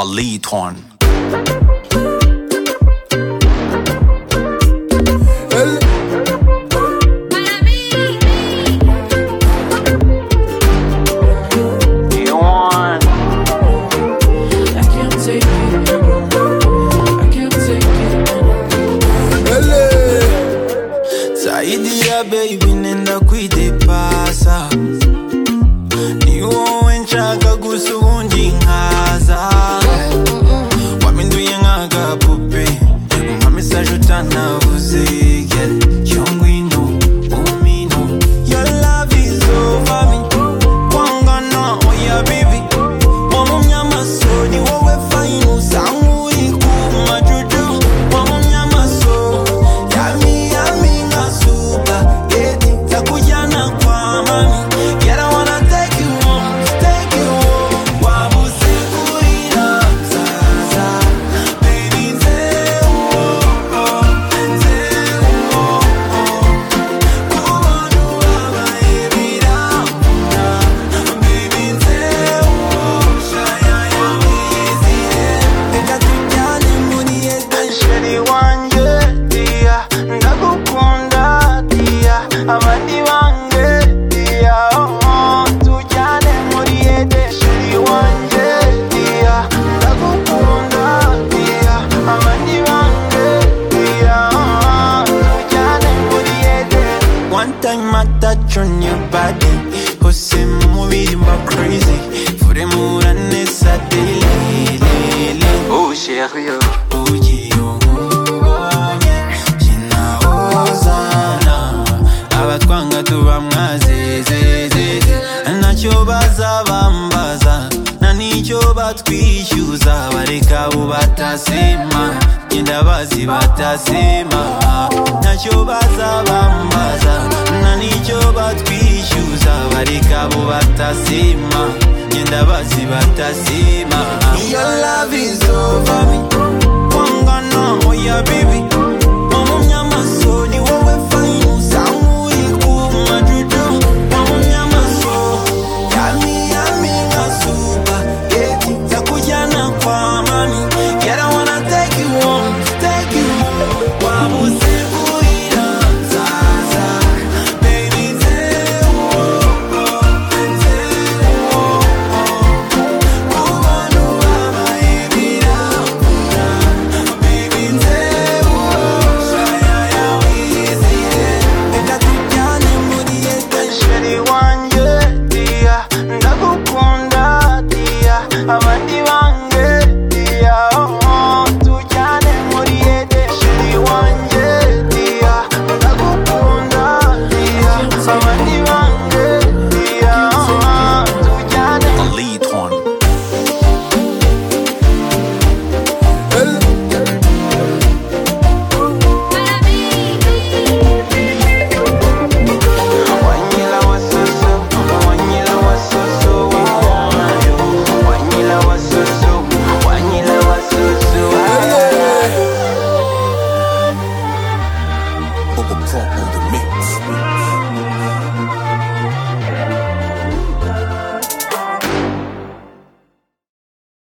lead horn. El- You want ele- zaidi ya baby nenda kwidepasa ni wowe nshaka gusa ubundi nkaza waminduye nk'agapupe nka mesaje utanavuze yeah. Yo ngwino umino your love is over me kwangana oya bibi wamumyamaso ni wowe fine usa nk'uri ku majojo wamumyamaso yami yami nka supa yedi nzakujyana kwa mami yara wanna take you home take you home wabuze kurira mzaza baby nzeuwo nzeuwo kubona ubabaye biramvuna baby nzeuwo shaya yawizire reka tujyane muri etajeri wanjye diya ndagukunda diya abandi bange diya oh, oh, tujyane muri etajeri wanjye diya ndagukunda diya abandi bange diya oh, oh, tujyane muri etajeri One time I touch on your body Hose mubiri mba crazy Fure murane satellite Oh chérie Ugiyo nkubonye Sinahozana Abatwanga tuba mwazezezeze Ntacyo bazabambaza Nta nicyo batwishyuza Bareka abo batasema Genda bazi batasema Ntacyo bazabambaza Nta nicyo batwishyuza Bareka abo batasema Genda bazi batasema